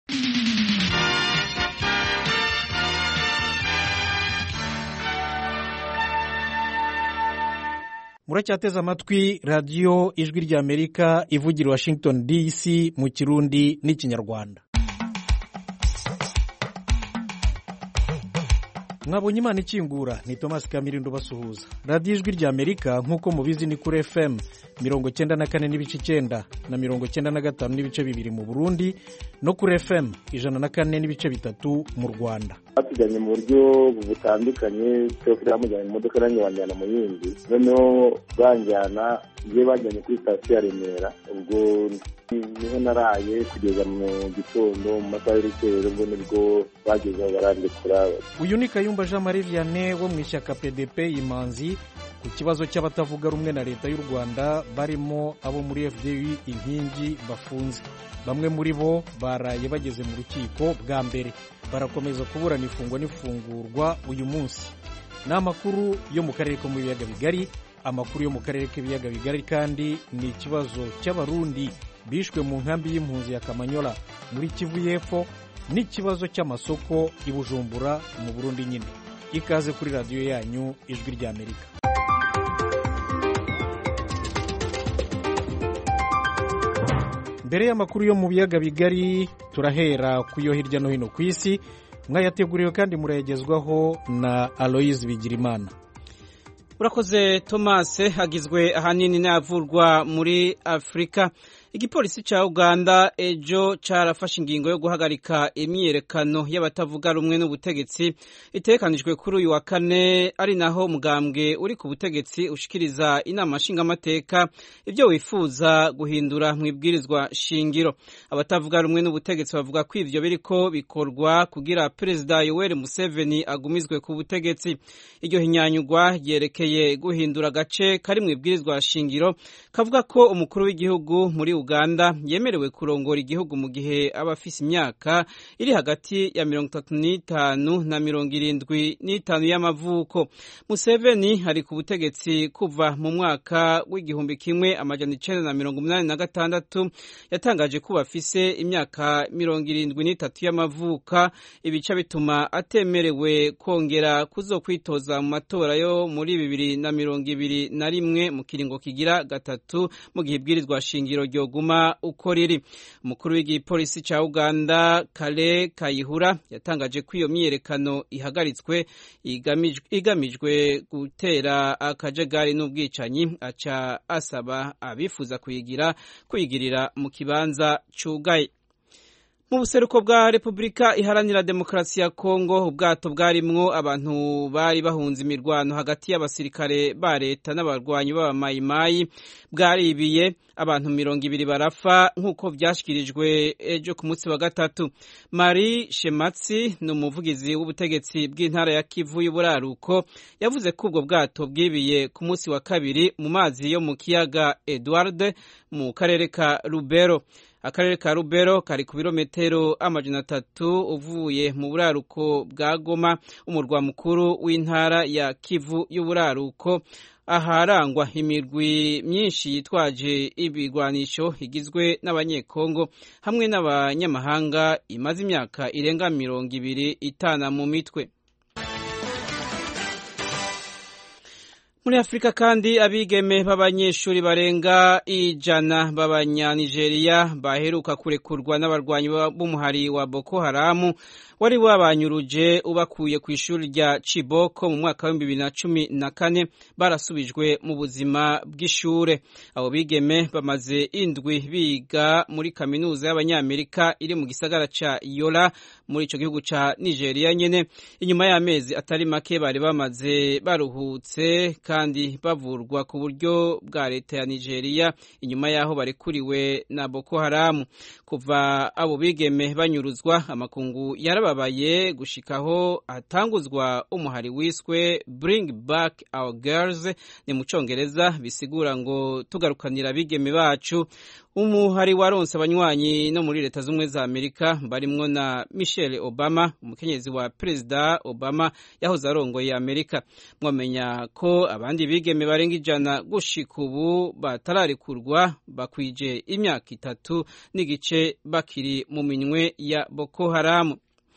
muracyateze amatwi radiyo ijwi ry'amerika ivugira washington dc mu kirundi n'ikinyarwanda mwabonye imana ikingura ni thomas kamirindo basuhuza radiyo ijwi ry'amerika nk'uko mubizi ni kuri fm mirongo cyenda na kane n'ibice icyenda na mirongo cyenda na gatanu n'ibice bibiri mu burundi no kuri fm ijana na kane n'ibice bitatu mu rwanda batujyanye mu buryo butandukanye cyose bamujyanye mu modoka nanjye banjyana mu yindi noneho banjyana iyo bajyanye kuri sitasiyo ya remera ubwo niho naraye kugeza mu gitondo mu masaha y'urukero ubwo nibwo bagezeho barandikura uyu ni kayumba jean marie vianney wo mu ishyaka pdp imanzi ku kibazo cy'abatavuga rumwe na leta y'u rwanda barimo abo muri fdu inkingi bafunze bamwe muri bo baraye bageze mu rukiko bwa mbere barakomeza kuburana ifungwa n'ifungurwa uyu munsi ni amakuru yo mu karere ko mu biyaga bigari amakuru yo mu karere k'ibiyaga bigari kandi ni ikibazo cy'abarundi bishwe mu nkambi y'impunzi ya kamanyola muri kivu y'epfo n'ikibazo cy'amasoko i bujumbura mu burundi nyine ikaze kuri radiyo yanyu ijwi ry'amerika mbere y'amakuru yo mu biyaga bigari turahera ku yo hirya no hino ku isi mwayateguriwe kandi murayagezwaho na aloyizi bigirimana urakoze thomas hagizwe ahanini n'avurwa muri afurika igipolisi cya uganda ejo cyarafashe ingingo yo guhagarika imyiyerekano y'abatavuga rumwe n'ubutegetsi itekanijwe kuri uyu wa kane ari naho umugambwe uri ku butegetsi ushikiriza inama nshingamateka ibyo wifuza guhindura mu ibwirizwa shingiro abatavuga rumwe n'ubutegetsi bavuga ko ivyo biriko bikorwa kugira perezida yoweri museveni agumizwe ku butegetsi iryo hinyanyugwa ryerekeye guhindura agace kari mu ibwirizwa shingiro kavuga ko umukuru w'igihugu muri uganda yemerewe kurongora igihugu mu gihe aba afise imyaka iri hagati ya mirongo itatu n'itanu na mirongo irindwi n'itanu y'amavuko museveni ari ku butegetsi kuva mu mwaka w'igihumbi kimwe amajana icenda na mirongo umunani na gatandatu yatangaje ko bafise imyaka mirongo irindwi n'itatu y'amavuka ibica bituma atemerewe kongera kuzokwitoza mu matora yo muri bibiri na mirongo ibiri na rimwe mu kiringo kigira gatatu mu gihe ibwirizwa shingiro ryo guma uko riri umukuru w'igipolisi cya uganda kale kayihura yatangaje ko iyo myiyerekano ihagaritswe igamijwe gutera akajagari n'ubwicanyi aca asaba abifuza kuyigira kuyigirira mu kibanza cugaye mu buseruko bwa repubulika iharanira demokarasi ya kongo ubwato bwarimwo abantu bari bahunze imirwano hagati y'abasirikare ba leta n'abarwanyi b'abamayimayi bwaribiye abantu mirongo ibiri barafa nk'uko byashyikirijwe ejo ku munsi wa gatatu marie shematsi ni umuvugizi w'ubutegetsi bw'intara ya kivu y'uburaruko yavuze ko ubwo bwato bwibiye ku munsi wa kabiri mu mazi yo mu kiyaga edward mu karere ka rubero akarere ka rubero kari ku birometero amajana atatu uvuye mu buraruko bwa goma umurwa mukuru w'intara ya kivu y'uburaruko aharangwa imirwi myinshi yitwaje ibigwanisho igizwe n'abanyekongo hamwe n'abanyamahanga imaze imyaka irenga mirongo ibiri itana mu mitwe muri afurika kandi abigeme b'abanyeshuri barenga ijana b'abanyanigeriya baheruka kurekurwa n'abarwanyi b'umuhari wa boko haramu wari wabanyuruje ubakuye ku ishuri rya Chiboko mu mwaka w'ibihumbi bibiri na cumi na kane barasubijwe mu buzima bw'ishure abo bigeme bamaze indwi biga muri kaminuza y'abanyamerika iri mu gisagara ca Yola muri ico gihugu ca Nigeria nyene inyuma y'amezi atari make bari bamaze baruhutse kandi bavurwa ku buryo bwa leta ya Nigeria inyuma y'aho barekuriwe na Boko Haramu kuva abo bigeme banyuruzwa amakungu yaraba babaye gushikaho hatanguzwa umuhari wiswe bring back our girls ni mu congereza bisigura ngo tugarukanira abigeme bacu umuhari waronse abanywanyi no muri leta z'ubumwe za amerika barimwo na michelle obama umukenyezi wa perezida obama yahoze arongoye amerika mwamenya ko abandi bigeme barenga ijana gushika ubu batararekurwa bakwije imyaka itatu n'igice bakiri mu minwe ya boko haramu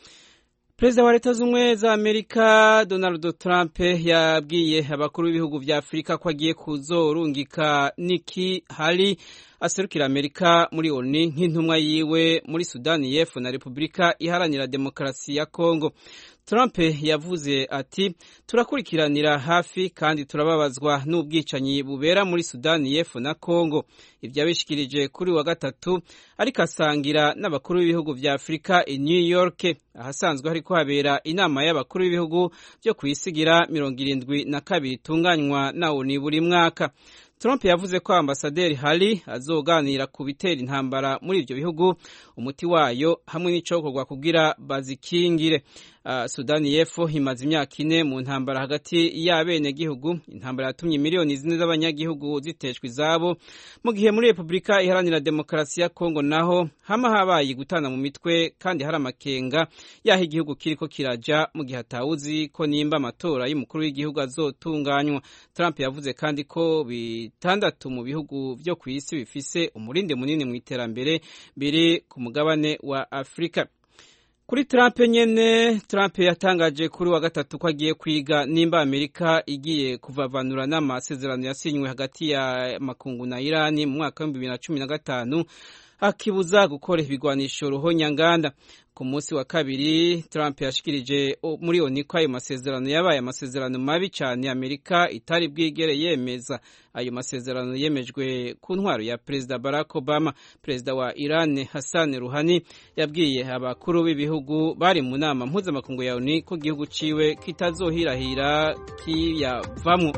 perezida wa leta z'ubumwe za amerika donald trump yabwiye abakuru b'ibihugu vya afurika ko agiye kuzorungika niki hali aserukira amerika muri oni nk'intumwa yiwe muri sudani y'epfo na repubulika iharanira demokarasi ya kongo trump yavuze ati turakurikiranira hafi kandi turababazwa n'ubwicanyi bubera muri sudani y'epfo na kongo ibyo yabishikirije kuri wa gatatu ariko asangira n'abakuru b'ibihugu vya afurika i new york ahasanzwe hariko habera inama y'abakuru b'ibihugu byo kwisigira mirongo irindwi na kabiri itunganywa na oni buri mwaka Trump yavuze ko ambasaderi Hari azoganira ku bitera intambara muri ibyo bihugu umuti wayo hamwe n'icokorwa kugira bazikingire. Uh, Sudani y'Epfo imaze imyaka ine mu ntambara hagati y'abenegihugu. Intambara yatumye miliyoni zine z'abanyagihugu ziteshwa izabo, mu gihe muri Repubulika Iharanira Demokarasi ya Kongo naho hama habaye gutana mu mitwe kandi hari amakenga yaho igihugu kiriko kiraja mu gihe atawuzi ko nimba amatora y'umukuru w'igihugu azotunganywa. Trump yavuze kandi ko bitandatu mu bihugu vyo ku isi bifise umurinde munini mu iterambere biri ku mugabane wa Afrika. Kuri Trump nyene, Trump yatangaje kuri wa gatatu ko agiye kwiga nimba Amerika igiye kuvavanura n'amasezerano yasinywe hagati ya makungu na Irani mu mwaka w'ibihumbi bibiri na cumi na gatanu akibuza gukora ibigwanisho ruhonyanganda ku munsi wa kabiri Trump yashikirije muri oni ko ayo masezerano yabaye amasezerano mabi cyane Amerika itari bwigere yemeza ayo masezerano yemejwe ku ntwaro ya Perezida Barack Obama Perezida wa Iran Hassan Rouhani yabwiye abakuru b'ibihugu bari mu nama mpuzamakungu ya ONU ko igihugu ciwe kitazohirahira kiyavamwo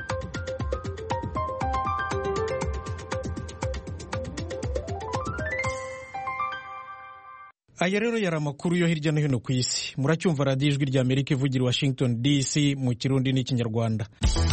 aya rero yari amakuru yo hirya no hino ku isi muracyumva radiyo ijwi rya amerika ivugira i washington dc mu kirundi n'ikinyarwanda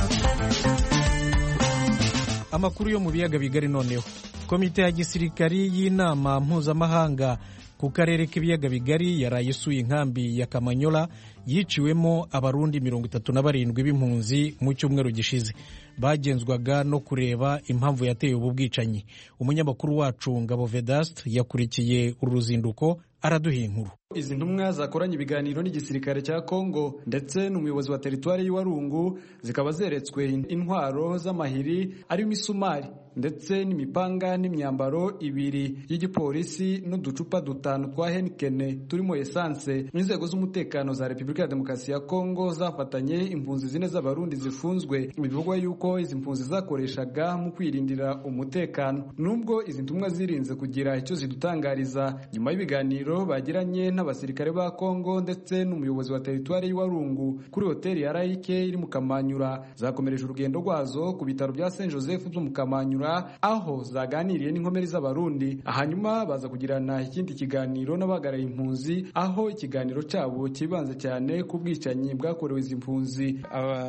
amakuru yo mu biyaga bigari noneho komite ya gisirikari y'inama mpuzamahanga ku karere k'ibiyaga bigari yaraye isuye inkambi ya kamanyola yiciwemo abarundi mirongo itatu na barindwi b'impunzi mu cyumweru gishize bagenzwaga no kureba impamvu yateye ubu bwicanyi umunyamakuru wacu ngabo vedast yakurikiye uru ruzinduko araduha inkuru izi ntumwa zakoranye ibiganiro n'igisirikare cya Kongo ndetse n'umuyobozi wa teritwari y'Iwarungu zikaba zeretswe intwaro z'amahiri arimo isumari ndetse n'imipanga n'imyambaro ibiri y'igipolisi n'uducupa dutanu twa Heineken turimo esanse n'inzego z'umutekano za Repubulika ya Demokarasi ya Kongo zafatanye impunzi zine z'abarundi zifunzwe bivugwa yuko izi mpunzi zakoreshaga mu kwirindira umutekano nubwo izi ntumwa zirinze kugira icyo zidutangariza nyuma y'ibiganiro bagiranye n'abasirikare ba Kongo ndetse n'umuyobozi wa teritwari y'Iwarungu kuri hoteli ya Laike iri mu Kamanyura zakomereje urugendo rwazo ku bitaro bya Saint Joseph byo mu Kamanyura aho zaganiriye n'inkomeri z'abarundi hanyuma baza kugirana ikindi kiganiro n'abagaraye impunzi aho ikiganiro cyabo kibanze cyane ku bwicanyi bwakorewe izi mpunzi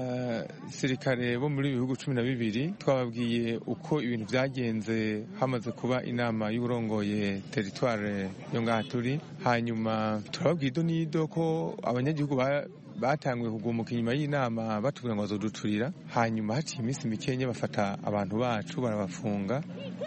abasirikare bo muri bihugu cumi na bibiri twababwiye uko ibintu byagenze hamaze kuba inama y'uburongoye teritware yo ngaha turi hanyuma turababwira ido n'ido ko abanyagihugu batanguye kugumuka inyuma y'inama batubwira ngo bazoduturira hanyuma haciye iminsi mikenya bafata abantu bacu barabafunga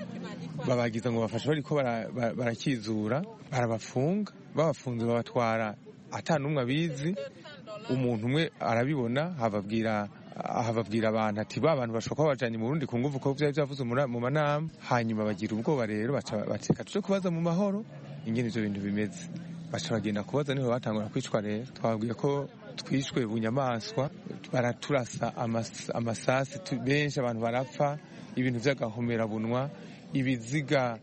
babagiza ngo bafashe bariko barakizura barabafunga babafunze babatwara ata n'umwe abizi umuntu umwe arabibona hababwira ahababwira abantu ati ba bantu bashobora kuba bajanye mu Burundi ku nguvu ko vyari vyavuze mu manama hanyuma bagira ubwoba rero bateka tuje kubaza mu mahoro ingene ivyo bintu bimeze baca bagenda kubaza niho batangura kwicwa rero twababwiye ko twishwe bunyamaswa baraturasa amasasi benshi abantu barapfa ibintu by'agahomerabunwa ibiziga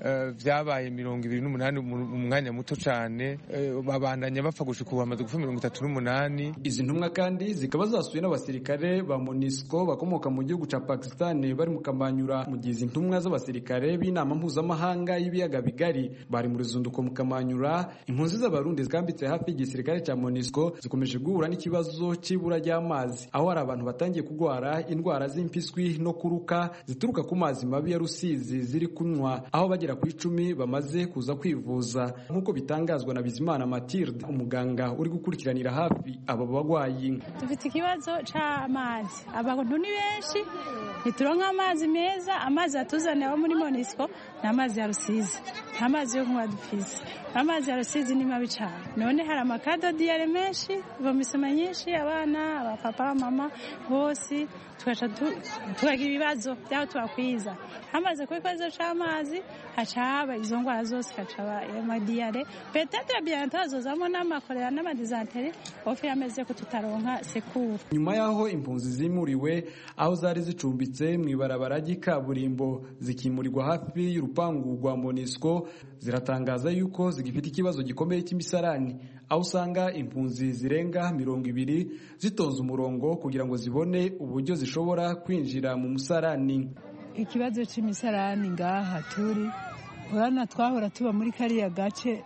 vyabaye mirongo ibiri n'umunani mu mwanya muto cane babandanya bapfa gushika ubu bamaze gupfa mirongo itatu n'umunani izi ntumwa kandi zikaba zasuye n'abasirikare ba monisco bakomoka mu gihugu ca pakistan bari mu kamanyura mu gihe izi ntumwa z'abasirikare b'inama mpuzamahanga y'ibiyaga bigari bari mu ruzinduko mu kamanyura impunzi z'abarundi zikambitse hafi y'igisirikare ca monisco zikomeje guhura n'ikibazo c'ibura ry'amazi aho hari abantu batangiye kugwara indwara z'impiswi no kuruka zituruka ku mazi mabi ya rusizi ziri kunywa aho bagera ku icumi bamaze kuza kwivuza nk'uko bitangazwa na bizimana matilde umuganga uri gukurikiranira hafi abo bagwayi dufite ikibazo c'amazi abantu ni benshi ntituronka amazi meza amazi atuzaniye abo muri monisco ni amazi ya rusizi nta mazi yo kunywa dufise amazi ya rusizi ni mabi cyane none hari amakadodiyare menshi ivomisoma nyinshi abana abapapa abamama bose tugaca tukagira ibibazo by'aho tubakwiza hamaze kuba ikibazo c'amazi haca haba izo ndwara zose haca haba amadiyare petetre bien tazozamo n'amakorera n'amadizanteri ofe yameze ko tutaronka sekuru nyuma y'aho impunzi zimuriwe aho zari zicumbitse mu ibarabara ry'ikaburimbo zikimurirwa hafi y'urupangu rwa monisco ziratangaza yuko zigifite ikibazo gikomeye cy'imisarani aho usanga impunzi zirenga mirongo ibiri zitonze umurongo kugira ngo zibone uburyo zishobora kwinjira mu musarani ikibazo cy'imisarani ngaha turi urabona twahora tuba muri kariya gace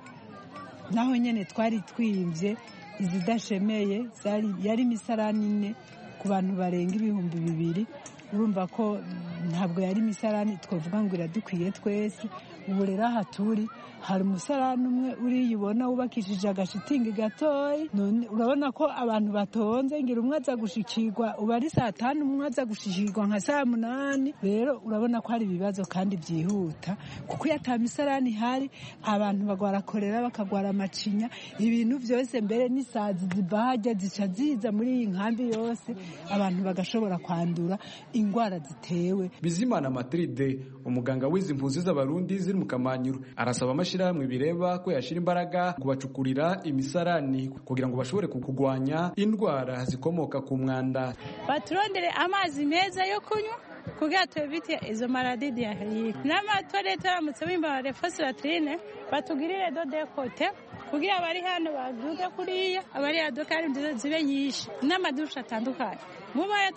naho nyine twari twimbye izidashemeye yari imisarani ine ku bantu barenga ibihumbi bibiri urumva ko ntabwo yari imisarani twavuga ngo iradukwiye twese ubu rero aha turi hari umusarani umwe uriyibona wubakishije agashitingi gatoya urabona ko abantu batonze ngira umwe aza gushikirwa uba ari saa tanu umwe aza gushikirwa nka saa munani rero urabona ko hari ibibazo kandi byihuta kuko iyo ata misarani ihari abantu bagwara korera bakagwara amacinya ibintu byose mbere n'isazi zibahajya zica ziza muri iyi nkambi yose abantu bagashobora kwandura indwara zitewe bizimana matride umuganga w'izi mpunzi z'abarundi ziri mu kamanyuro arasaba amashyirahamwe bireba ko yashyira imbaraga kubacukurira imisarani kugira ngo bashobore kurwanya indwara zikomoka ku mwanda baturondere amazi meza yo kunywa kugira tubite izo maradi diyarike n'amatorete aramutse bimbara fosilatirine batugirire dodekote kugira abari hano baduke kuriya abari hadukari nziza zibe nyinshi n'amadusha atandukanye mubaye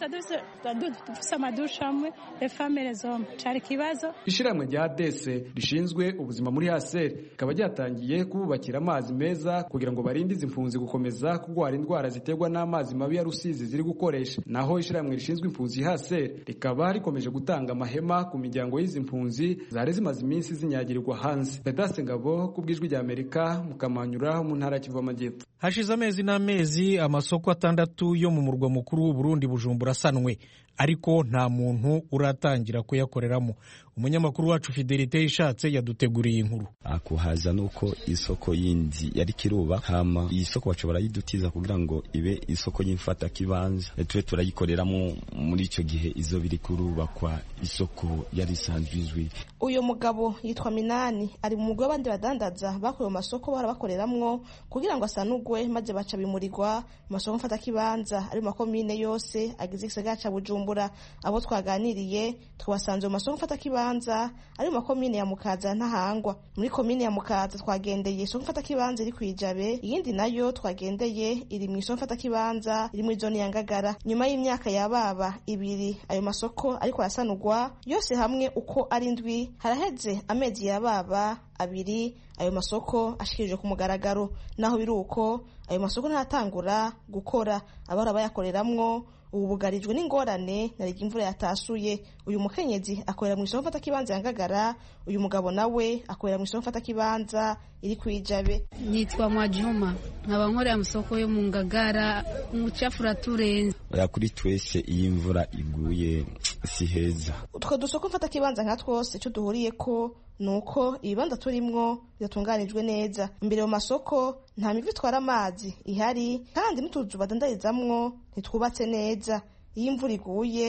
dufise amadusha amwe efamere zombi cari ikibazo ishyirahamwe rya dese rishinzwe ubuzima muri haseri rikaba ryatangiye kububakira amazi meza kugira ngo barinde izi mpunzi gukomeza kurwara indwara ziterwa n'amazi mabi ya rusizi ziri gukoresha naho ishyirahamwe rishinzwe impunzi haseri rikaba rikomeje gutanga amahema ku miryango y'izi mpunzi zari zimaze iminsi zinyagirirwa hanze pedase ngabo ku bw'ijwi rya amerika mu kamanyura mu ntara ya kivu amajyepfo hashize amezi n'amezi amasoko atandatu yo mu murwa mukuru w'uburundi bujumbura asanwe ariko nta muntu uratangira kuyakoreramo umunyamakuru wacu fidelite ishatse yaduteguriye inkuru akuhaza nuko isoko yindi yari kiruba hama iyi soko baca barayidutiza kugira ngo ibe isoko y'imfata kibanza tube turayikoreramo muri icyo gihe izo biri kurubakwa isoko yari isanzwe izwi uyu mugabo yitwa minani ari mu mugwi w'abandi badandaza bakorewe mu masoko bahora bakoreramwo kugira ngo asanugwe maze baca bimurirwa mu masoko mfata kibanza ari mu makomine yose agize igisagara ca bujumbura abo twaganiriye twasanze mu masoko mfata kibanza ari mu makomine ya mukaza ntahangwa muri komine ya mukaza twagendeye isoko mfata kibanza iri kwijabe iyindi nayo twagendeye iri mu isoko mfata kibanza iri muri zone ya ngagara nyuma y'imyaka yababa ibiri ayo masoko ariko arasanurwa yose hamwe uko ari ndwi haraheze amezi yababa abiri ayo masoko ashikirijwe ku mugaragaro naho biri uko ayo masoko ntatangura gukora abahora bayakoreramwo ubu bugarijwe n'ingorane na rege imvura yatasuye uyu mukenyezi akorera mu isoko mfatakibanza ya ngagara uyu mugabo nawe akorera mu isoko mfatakibanza iri kwijabe nitwa mwajuma nkaba nkorera mu soko yo mu ngagara umucafu uraturenze oya kuri twese iyo imvura iguye si heza utwo dusoko mfatakibanza nka twose icyo duhuriye ko nuko ibibanza turimwo bidatunganijwe neza imbere mu masoko nta mivu itwara amazi ihari kandi n'utuzu badandarizamwo ntitwubatse neza iyo imvura iguye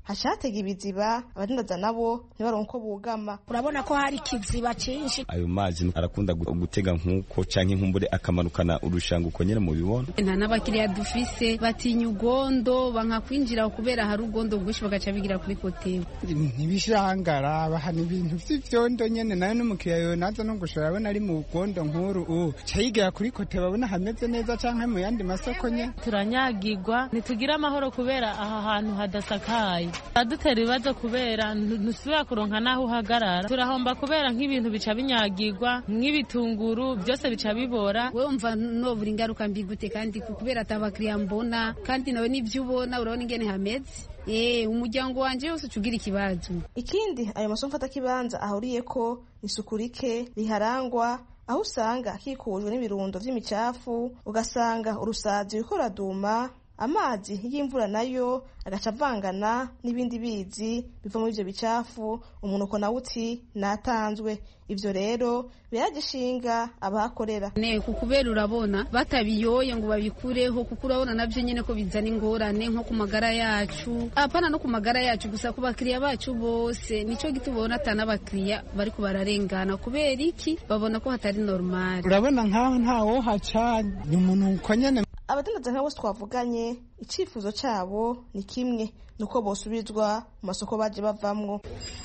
haca hatega ibiziba abadandaza nabo ntibaronke uko bugama urabona ko hari ikiziba cyinshi ayo mazi arakunda gutega nk'uko canke nkumbure akamanukana urushanga uko nyene mubibona nta n'abakiriya dufise batinya ugondo banka kwinjira kubera hari ugondo bwinshi bagaca bigira kuri kotebo ntibishangara bahana ibintu vy'ivyondo nyene nayo n'umukiriya yowe naza no gushora abona ari mu gondo nk'uru u ca yigira kuri kote babona hameze neza canke mu yandi masoko nye turanyagirwa ntitugira amahoro kubera aha hantu hadasakaye adutera ibibazo kubera ntusubira kuronka n'aho uhagarara turahomba kubera nk'ibintu bica binyagirwa nk'ibitunguru byose bica bibora wewe umva nobura ingaruka mbi gute kandi kubera atabakiriya mbona kandi nawe n'ivyo ubona urabona ingene hameze Eh, umuryango wanje wose ucugira ikibazo ikindi ayo masomo mfata kibanza ahuriyeko isuku rike riharangwa aho usanga akikujwe n'ibirundo vy'imicafu ugasanga urusazi ruriko ruraduma amazi y'imvura nayo agaca avangana n'ibindi bizi biva muri ivyo bicafu umunuko nawo uti natanzwe ivyo rero biragishinga abahakorera ne kubera urabona batabiyoye ngo babikureho kuko urabona navyo nyene ko bizana ingorane nko ku magara yacu apana no ku magara yacu gusa ku bakiriya bacu bose nico gitubona ata n'abakiriya bariko bararengana kubera iki babona ko hatari normal urabona nkaho ntawo haca ni umunuko nyene abadandaza nka bose twavuganye icyifuzo cyabo ni kimwe nuko bosubizwa mu masoko baje bavamwo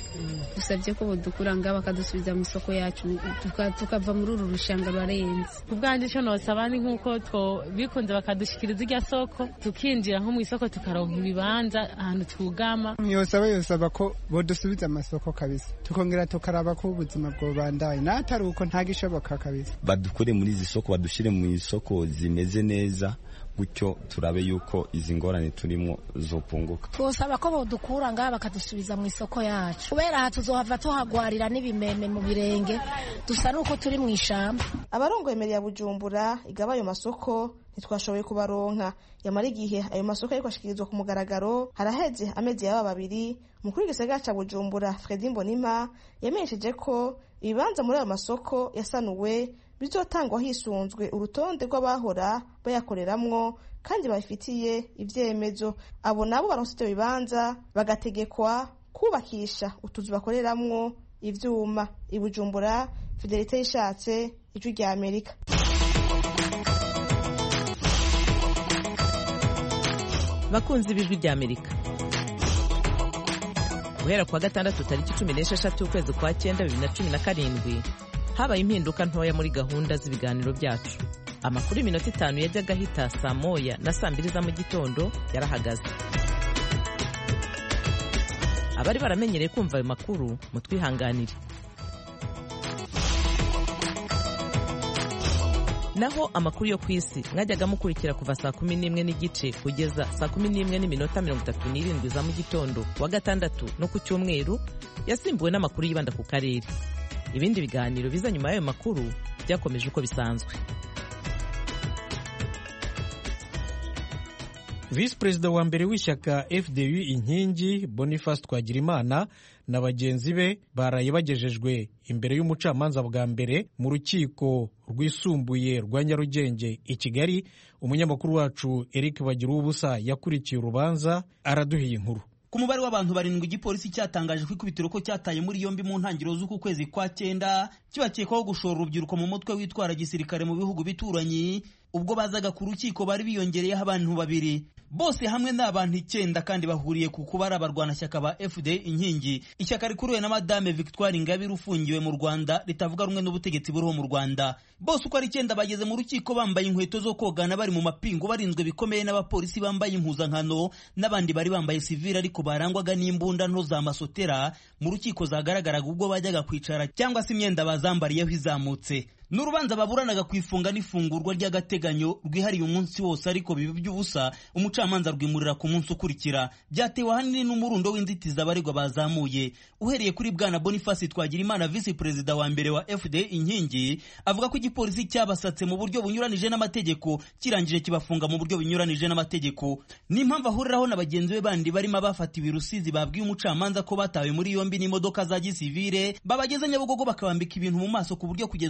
dusabye ko bodukura ngaha bakadusubiza mu isoko yacu tukava muri uru rushanga rurarenze ubwanjye icyo nosaba ni nk'uko bikunze bakadushikiriza irya soko tukinjira nko mu isoko tukaronka ibibanza ahantu twugama yosaba yosaba ko bodusubiza amasoko kabisa tukongera tukaraba ko ubuzima bwobandaye n'atari uko ntagishoboka kabisa badukure muri izi soko badushyire mu isoko zimeze neza gutyo turabe yuko izi ngorane turimo zopunguka twosaba ko bodukura ngaha bakadusubiza mu isoko yacu kubera aha tuzohava tuhagwarira n'ibimeme mu birenge dusa n'uko turi mu ishamba abarongoye ya bujumbura igaba ayo masoko ntitwashoboye kubaronka yamara igihe ayo masoko ariko ashikirizwa ku mugaragaro haraheze amezi yaba babiri umukuru w'igisagara ca bujumbura fredi mbonima yamenyesheje ko ibibanza muri ayo masoko yasanuwe bizotangwa hisunzwe urutonde rw'abahora bayakoreramwo kandi babifitiye ivyemezo abo nabo baronse ivyo bibanza bagategekwa kubakisha utuzu bakoreramwo ivyuma ibujumbura fidelite yishatse ijwi rya amerika bakunzi b'ijwi rya amerika guhera kuwa gatandatu tariki cumi n'esheshatu ukwezi kwa cyenda bibiri na cumi na karindwi habaye impinduka ntoya muri gahunda z'ibiganiro byacu amakuru y'iminota itanu yajyaga ahita saa moya na saa mbiri za mu gitondo yarahagaze abari baramenyereye kumva ayo makuru mutwihanganire naho amakuru yo ku isi mwajyaga mukurikira kuva saa kumi n'imwe n'igice kugeza saa kumi n'imwe n'iminota mirongo itatu n'irindwi za mu gitondo kuwa gatandatu no ku cyumweru yasimbuwe n'amakuru yibanda ku karere ibindi biganiro biza nyuma y'ayo makuru byakomeje uko bisanzwe visi perezida wa mbere w'ishyaka fdu inkingi boniface twagirimana na bagenzi be baraye bagejejwe imbere y'umucamanza bwa mbere mu rukiko rwisumbuye rwa nyarugenge i kigali umunyamakuru wacu eric bagira ubusa yakurikiye urubanza araduhiye inkuru ku mubare w'abantu barindwi igipolisi cyatangaje ko ikubitiro ko cyataye muri yombi mu ntangiriro z'uku kwezi kwa cyenda kibakekwaho gushora urubyiruko mu mutwe witwara gisirikare mu bihugu bituranyi ubwo bazaga ku rukiko bari biyongereyeho abantu babiri bose hamwe ni abantu icyenda kandi bahuriye ku kuba ari abarwanashyaka ba fda inkingi ishyaka rikuriwe na madame victoire ingabire ufungiwe mu rwanda ritavuga rumwe n'ubutegetsi buriho mu rwanda bose uko ari icyenda bageze mu rukiko bambaye inkweto zo kogana bari mu mapingu barinzwe bikomeye n'abapolisi bambaye impuzankano n'abandi bari bambaye sivile ariko barangwaga n'imbunda nto za masotera mu rukiko zagaragaraga ubwo bajyaga kwicara cyangwa se imyenda bazambariyeho izamutse ni urubanza baburanaga ku ifunga n'ifungurwa ry'agateganyo rwihariye umunsi wose ariko biba by'ubusa umucamanza rwimurira ku munsi ukurikira byatewe ahanini n'umurundo w'inzitizi abaregwa bazamuye uhereye kuri bwana boniface twagirimana visi perezida wa mbere wa fda inkingi avuga ko igipolisi cyabasatse mu buryo bunyuranije n'amategeko kirangije kibafunga mu buryo bunyuranije n'amategeko n'impamvu ahuriraho na bagenzi be bandi barimo abafatiwe i rusizi babwiye umucamanza ko batawe muri yombi n'imodoka za gisivire babageze nyabugogo bakabambika ibintu mu maso ku buryo kugeza ubu bavuga ko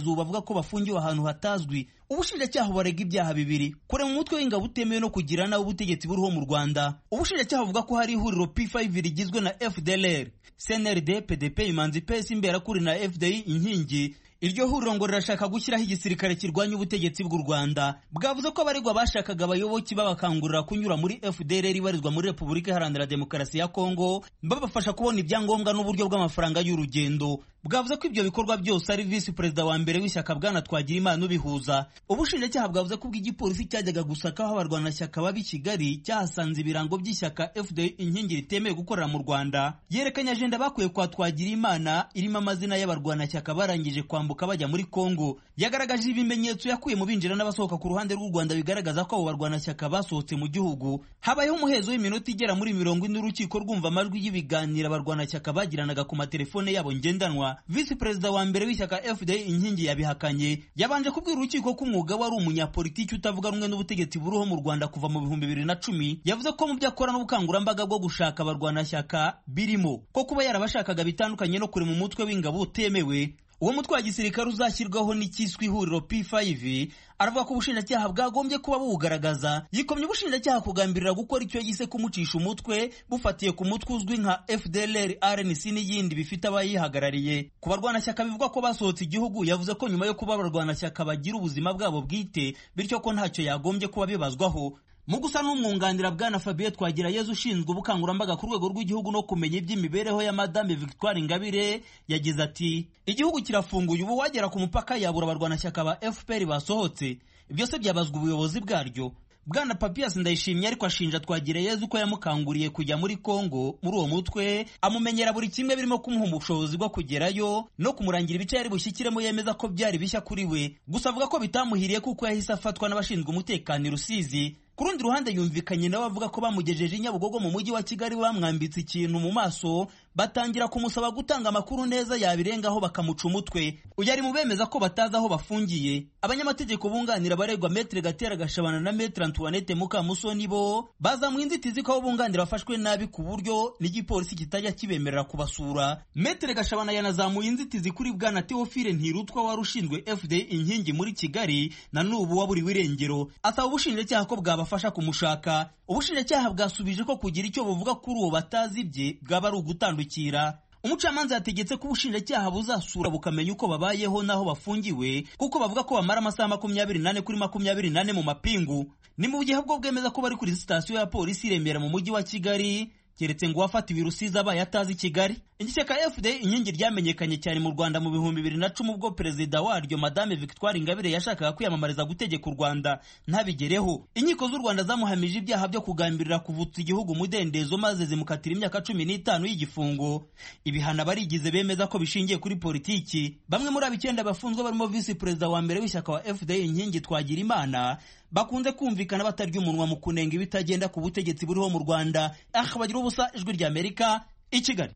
ko bafungiwe ahantu hatazwi ubushinjacyaha barega ibyaha bibiri kure mu mutwe w'ingabo utemewe no kugira nawe ubutegetsi buriho mu rwanda ubushinjacyaha buvuga ko hari ihuriro p5 rigizwe na fdlr cnrd pdp imanzi ps imberakuri na fdi inkingi iryo huriro ngo rirashaka gushyiraho igisirikare kirwanya ubutegetsi bw'u rwanda bwavuze ko abaregwa bashakaga abayoboki babakangurira kunyura muri fdr ibarizwa muri repubulika iharanira demokarasi ya kongo babafasha kubona ibyangombwa n'uburyo bw'amafaranga y'urugendo bwavuze ko ibyo bikorwa byose ari visi perezida wa mbere w'ishyaka bwana twagira imana ubihuza ubushinjacyaha bwavuze ko ubwo igipolisi cyajyaga gusaka aho abarwanashyaka baba i kigali cyahasanze ibirango by'ishyaka fda inkingi ritemewe gukorera mu rwanda yerekanye ajenda bakuye kwa twagira imana irimo amazina y'abarwanashyaka barangije kwambuka bajya muri kongo yagaragaje ibimenyetso yakuye mu binjira n'abasohoka ku ruhande rw'u rwanda bigaragaza ko abo barwanashyaka basohotse mu gihugu habayeho umuhezo w'iminota igera muri mirongo ine urukiko rwumva amajwi y'ibiganiro abarwanashyaka bagiranaga ku matelefone yabo ngendanwa visi perezida wa mbere w'ishyaka fda inkingi yabihakanye yabanje kubwira urukiko ko umwuga wari umunyapolitiki utavuga rumwe n'ubutegetsi buriho mu rwanda kuva mu bihumbi bibiri na cumi yavuze ko mu byo akora n'ubukangurambaga bwo gushaka abarwanashyaka birimo ko kuba yarabashakaga bitandukanye no kure mu mutwe w'ingabo utemewe uwo mutwe wa gisirikare uzashyirwaho n'ikiswe ihuriro P5 aravuga ko ubushinjacyaha bwagombye kuba buwugaragaza yikomye ubushinjacyaha kugambirira gukora icyo yise kumucisha umutwe bufatiye ku mutwe uzwi nka FDLR RNC n'iyindi bifite abayihagarariye ku barwanashyaka bivugwa ko basohotse igihugu yavuze ko nyuma yo kuba abarwanashyaka bagira ubuzima bwabo bwite bityo ko ntacyo yagombye kuba bibazwaho mu gusa n'umwunganira bwana Fabien Twagirayezu ushinzwe ubukangurambaga ku rwego rw'igihugu no kumenya iby'imibereho ya Madame Victoire Ingabire yagize ati igihugu kirafunguye ubu wagera ku mupaka yabura abarwanashyaka ba FPR basohotse byose byabazwa ubuyobozi bwaryo bwana papias ndayishimye ariko ashinja Twagirayezu ko yamukanguriye kujya muri Kongo muri uwo mutwe amumenyera buri kimwe birimo kumuha ubushobozi bwo kugerayo no kumurangira ibice yari bushyikiremo yemeza ko byari bishya kuri we gusa avuga ko bitamuhiriye kuko yahise afatwa n'abashinzwe umutekano i Rusizi ku rundi ruhande yumvikanye nawe avuga ko bamugejeje i Nyabugogo mu mujyi wa Kigali bamwambitse ikintu mu maso batangira kumusaba gutanga amakuru neza yabirengaho bakamuca umutwe uyu ari mu bemeza ko batazi aho bafungiye abanyamategeko bunganira abaregwa Maître Gatera Gashabana na Maître Antoinette Mukamusoni bo bazamuye inzitizi ko abo bunganira bafashwe nabi ku buryo n'igipolisi kitajya kibemerera kubasura Maître Gashabana yanazamuye inzitizi kuri bwana Theophile Ntirutwa wari ushinzwe FDI inkingi muri Kigali na n'ubu waburiwe irengero asaba ubushinjacyaha ko bwaba bafasha kumushaka ubushinjacyaha bwasubije ko kugira icyo buvuga kuri uwo batazi ibye bwaba ari ugutandukira umucamanza yategetse ko ubushinjacyaha buzasura bukamenya uko babayeho n'aho bafungiwe kuko bavuga ko bamara amasaha makumyabiri nane kuri makumyabiri nane mu mapingu ni mu gihe bwo bwemeza ko bari kuri sitasiyo ya polisi i Remera mu mujyi wa Kigali keretse ngo uwafatiwe i Rusizi abaye atazi Kigali igishyaka FD inkingi ryamenyekanye cyane mu Rwanda mu bihumbi bibiri na cumi ubwo perezida waryo Madame Victoire Ingabire yashakaga kwiyamamariza gutegeka u Rwanda ntabigereho inkiko z'u Rwanda zamuhamije ibyaha byo kugambirira kuvutsa igihugu umudendezo maze zimukatira imyaka cumi n'itanu y'igifungo ibihano abarigize bemeza ko bishingiye kuri politiki bamwe muri abo icyenda bafunzwe barimo visi perezida wa mbere w'ishyaka wa FD inkingi twagira imana bakunze kumvikana batarya umunwa mu kunenga ibitagenda ku butegetsi buriho mu Rwanda aha bagira ubusa ijwi rya Amerika i Kigali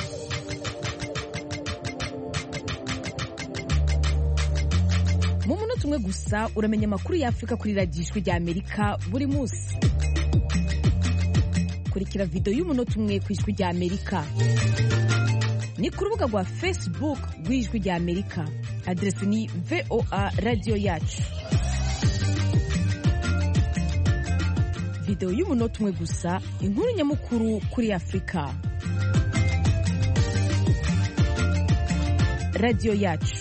mu munota umwe gusa uramenya amakuru y'afurika kuri radiyo ijwi rya amerika buri munsi kurikira videwo y'umunota umwe ku ijwi rya amerika ni ku rubuga rwa facebook rw'ijwi rya amerika aderesi ni voa radiyo yacu videwo y'umunota umwe gusa inkuru nyamukuru kuri afurika radiyo yacu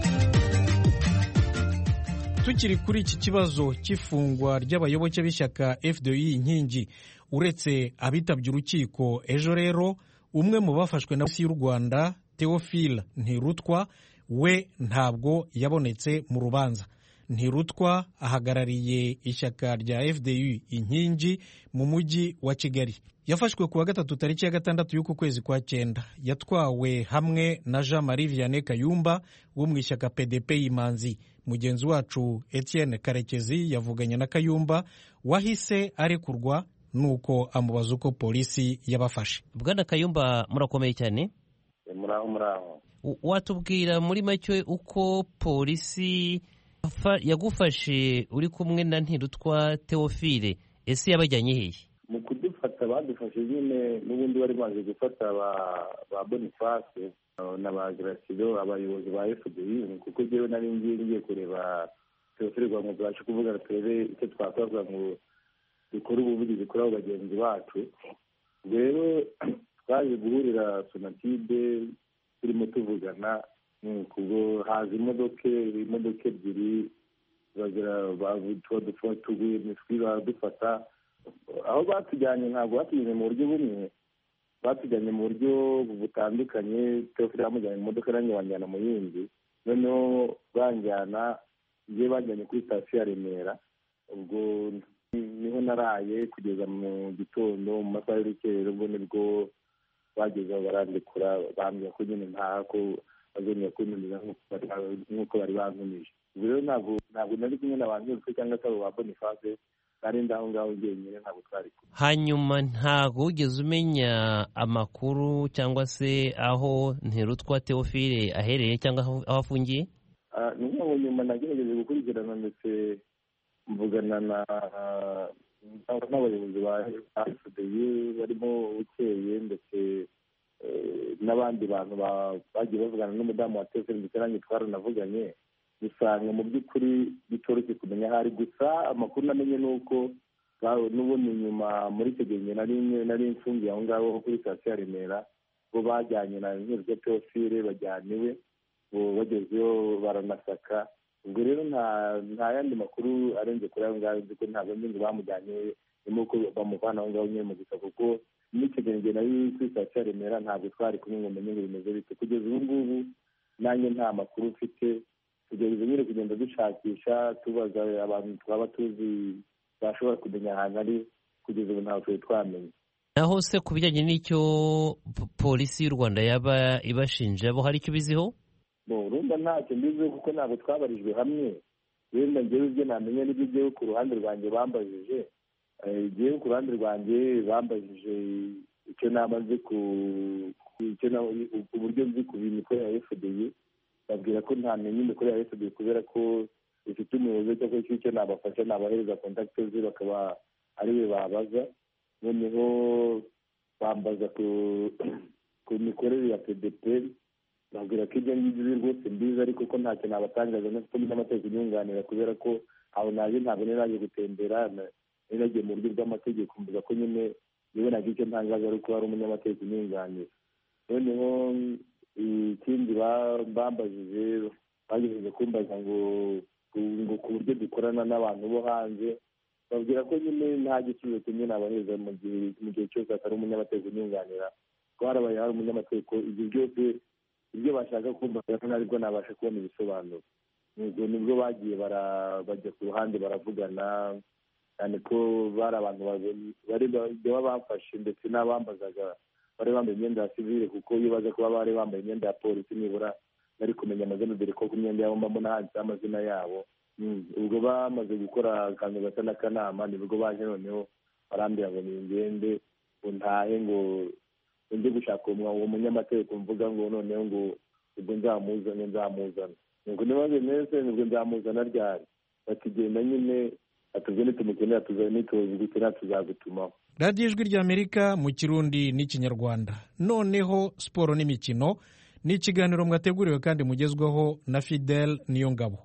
tukiri kuri iki kibazo cy'ifungwa ry'abayoboke b'ishyaka fdi inkingi uretse abitabye urukiko ejo rero umwe mu bafashwe na polisi y'u rwanda theophile ntirutwa we ntabwo yabonetse mu rubanza ntirutwa ahagarariye ishyaka rya fdi inkingi mu mujyi wa kigali yafashwe ku wa gatatu tariki ya gatandatu y'uku kwezi kwa cyenda yatwawe hamwe na jean marie vianney kayumba wo mu ishyaka pdp y'imanzi mugenzi wacu etienne karekezi yavuganye na kayumba wahise arekurwa nuko amubaza uko polisi yabafashe bwana kayumba murakomeye cyane muraho muraho watubwira muri make uko polisi yagufashe uri kumwe na ntirutwa teofile ese yabajyanye hehe mu badufata badufashe nyine n'ubundi bari baje gufata ba boniface na ba garasido abayobozi ba fdi kuko njyewe nari ngiye ngiye kureba tuyofererwa ngo tubashe kuvugana turebe icyo twakora ngo dukore ubuvugizi kuri abo bagenzi bacu rero twaje guhurira sonatide turimo tuvugana kubwo haza imodoka imodoka ebyiri tuguye imiswi baradufata aho batujyanye ntabwo batujyanye mu buryo bumwe batujyanye mu buryo butandukanye teofili bamujyanye mu modoka nanjye banjyana mu yindi noneho banjyana njye bajyanye kuri sitasiyo ya remera ubwo niho naraye kugeza mu gitondo mu masaha y'urukerero ubwo nibwo bagezeho barandikura bambwira ko nyine ntaha ko bazongera kuntumiza nk'uko bari bantumije ubwo rero ntabwo ntabwo nari kumwe na ba nyir'utwe cyangwa se abo ba boniface nari ndaho ngaho njyenyine ntabwo twari kumwe hanyuma ntabwo wigeze umenya amakuru cyangwa se aho ntirutwa teofile ahereye cyangwa aho afungiye ni nk'aho nyuma nagerageje gukurikirana ndetse mvugana na n'abayobozi ba fdi barimo bukeye ndetse n'abandi bantu bagiye bavugana n'umudamu wa teofile ndetse nanjye twaranavuganye usanga mu by'ukuri bitoroshye kumenya aho ari gusa amakuru namenye ni uko n'ubundi nyuma muri icyo gihe nari mfungiye aho ngaho kuri sitasiyo ya remera bo bajyanye na nk'iryo teofile bajyana iwe bagezeyo baranasaka ubwo rero nta yandi makuru arenze kuri ayo ngayo nzi ko ntabwo nzi ngo bamujyanye nyuma uko bamuvana aho ngaho nyine mu gusa kuko n'icyo gihe njye nari kuri sitasiyo ya remera ntabwo twari kumwe ngo menye ngo bimeze bite kugeza ubu ngubu nanjye nta makuru mfite tugerageza nyine kugenda dushakisha tubaza abantu twaba tuzi bashobora kumenya ahantu ari kugeza ubu ntabwo twari twamenya naho se ku bijyanye n'icyo polisi y'u rwanda yaba ibashinja bo hari icyo ubiziho urumva ntacyo mbiziho kuko ntabwo twabarijwe hamwe wenda ngewe ibyo namenya n'ibyo ngewe ku ruhande rwanjye bambajije ngewe ku ruhande rwanjye bambajije icyo naba nzi ku uburyo nzi ku mikorere ya fdi babwira ko ntamenya imikorere ya fdi kubera ko ifite umuyobozi cyangwa se icyo nabafasha nabahereza kontakiti ze bakaba ari we babaza noneho bambaza ku mikorere ya pdp babwira ko ibyo ngibyo rwose mbizi ariko ko ntacyo nabatangaza no kuko n'amategeko inyunganira kubera ko aho naje ntabwo nari naje gutembera nari nagiye mu buryo bw'amategeko mvuga ko nyine nibonaga icyo ntangaza ari uko hari umunyamategeko unyunganira noneho ikindi bambajije bagerageje kumbaza ngo ngo ku buryo dukorana n'abantu bo hanze babwira ko nyine nta gisubizo kimwe nabahereza mu gihe mu gihe cyose hatari umunyamategeko unyunganira ko harabaye hari umunyamategeko ibyo byose ibyo bashaka kumva ntabwo nabasha kubona ibisobanuro nibwo bagiye bajya ku ruhande baravugana cyane ko bari abantu baba bafashe ndetse n'abambazaga bari bambaye imyenda ya sivile kuko iyo baza kuba bari bambaye imyenda ya polisi nibura bari kumenya amazina dore ko ku myenda yabo mbamo handitseho amazina yabo ubwo bamaze gukora akantu gasa n'akanama nibwo baje noneho barambwira ngo ningende ngo ntahe ngo njye gushaka uwo munyamategeko mvuga ngo noneho ngo ubwo nzamuzane nzamuzana ngo nibaze neza nibwo nzamuzana ryari bakigenda nyine atubwo nitumukenera nituzi gukenera tuzagutumaho radiyo ijwi ry'amerika mu kirundi n'ikinyarwanda noneho siporo n'imikino ni ikiganiro mwateguriwe kandi mugezweho na fidel niyo ngabo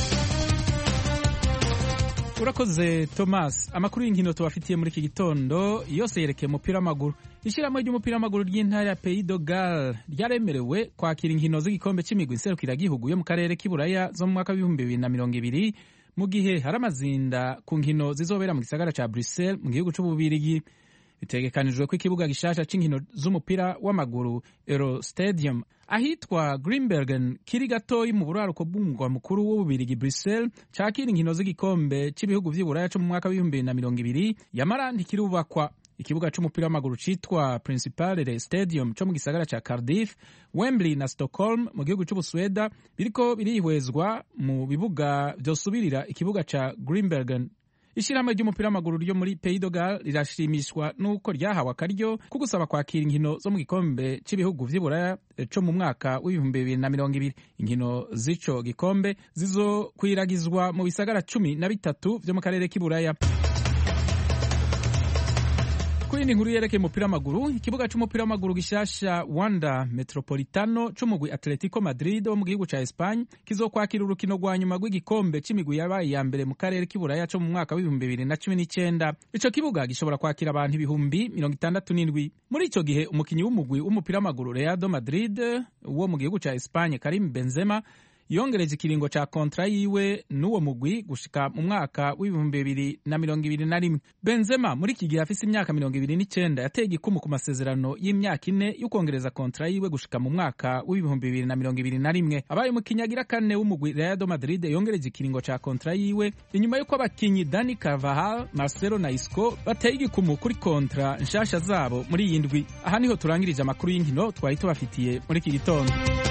urakoze thomas amakuru y'inkino tubafitiye muri iki gitondo yose yerekeye umupira w'amaguru ishyirahamwe ry'umupira w'amaguru ry'intara ya pays de gal ryaremerewe kwakira inkino z'igikombe cy'imigwi nserukiragihugu yo mu karere k'iburaya zo mu mwaka w'ibihumbi bibiri na mirongo ibiri mu gihe hari amazinda ku nkino zizobera mu gisagara cya bruxelles mu gihugu cy'ububirigi bitegekanijwe ko ikibuga gishasha cy'inkino z'umupira w'amaguru euro stadium ahitwa greenbergen kiri gatoyi mu buraruko bw'umugwa mukuru w'ububirigi bruxelles cakira inkino z'igikombe cy'ibihugu vy'iburaya co mu mwaka w'ibihumbi bibiri na mirongo ibiri yamara ntikirubakwa ikibuga c'umupira w'amaguru citwa principale stadium co mu gisagara ca cardiff wembley na stockholm mu gihugu c'ubusweda biriko birihwezwa mu bibuga vyosubirira ikibuga ca greenbergen ishyirahamwe ry'umupira w'amaguru ryo muri pays de gal rirashimishwa n'uko ryahawe akaryo ko gusaba kwakira inkino zo mu gikombe cy'ibihugu vy'iburaya co mu mwaka w'ibihumbi bibiri na mirongo ibiri inkino z'ico gikombe zizokwiragizwa mu bisagara cumi na bitatu vyo mu karere k'iburaya ku ku yindi nkuru yerekeye umupira w'amaguru ikibuga c'umupira w'amaguru gishasha wanda metropolitano c'umugwi atletico madrid wo mu gihugu ca espagne kizokwakira urukino rwa nyuma rw'igikombe c'imigwi yabaye iya mbere mu karere k'iburaya co mu mwaka w'ibihumbi bibiri na cumi n'icenda ico kibuga gishobora kwakira abantu ibihumbi mirongo itandatu n'indwi muri ico gihe umukinyi w'umugwi w'umupira w'amaguru reado madrid wo mu gihugu ca espagne karim benzema yongereje ikiringo ca kontra yiwe n'uwo mugwi gushika mu mwaka w'ibihumbi bibiri na mirongo ibiri na rimwe benzema muri iki gihe afise imyaka mirongo ibiri n'icenda yateye igikumu ku masezerano y'imyaka ine y'ukongereza kontra yiwe gushika mu mwaka w'ibihumbi bibiri na mirongo ibiri na rimwe abaye umukinyi agira kane w'umugwi reado madrid yongereje ikiringo ca kontra yiwe inyuma y'uko abakinyi dani carvahal marcelo na isco bateye igikumu kuri kontra nshasha zabo muri iyi ndwi aha niho turangirije amakuru y'inkino twari tubafitiye muri iki gitondo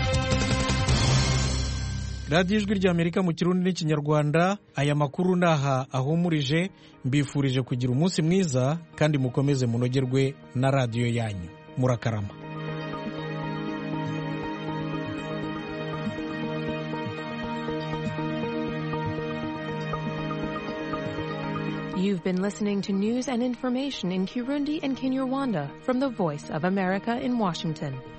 radiyo ijwi ry'amerika mu kirundi n'ikinyarwanda aya makuru ni aha ahumurije mbifurije kugira umunsi mwiza kandi mukomeze munogerwe na radiyo yanyu murakarama You've been listening to news and information in Kirundi and Kinyarwanda from the Voice of America in Washington.